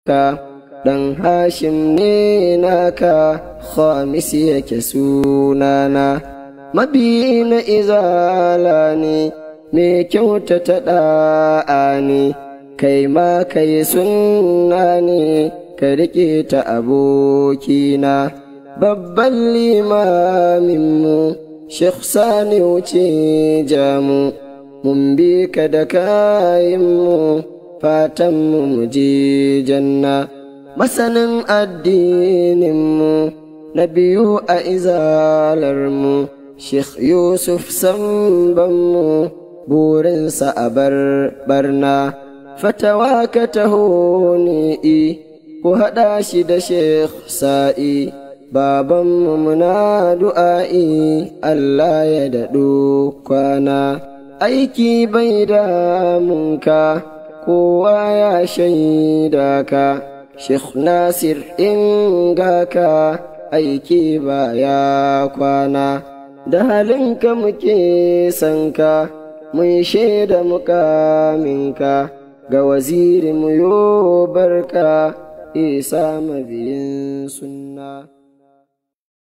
ka ɗan hashim ne naka khamis yake sunana mabi na izala ne mai kyautata ɗa'a ne kai ma kai sunna ne ka riƙe ta abokina babban limaminmu Sheikh Sani wuce jamu mun bi ka da kayanmu fatanmu mu je janna masanin addininmu na biyu a izalarmu Sheikh Yusuf sambanmu burinsa a bar barna fatawa ka taho ni'i ku haɗa shi da Sheikh Sa'i babanmu muna du'a'i Allah ya daɗo kwana aiki bai damunka kowa ya shaida ka Sheikh Nasir in ka aiki baya kwana da halinka muke sanka mun shaida mukaminka ga waziri mu yo barka isa mabiyin sunna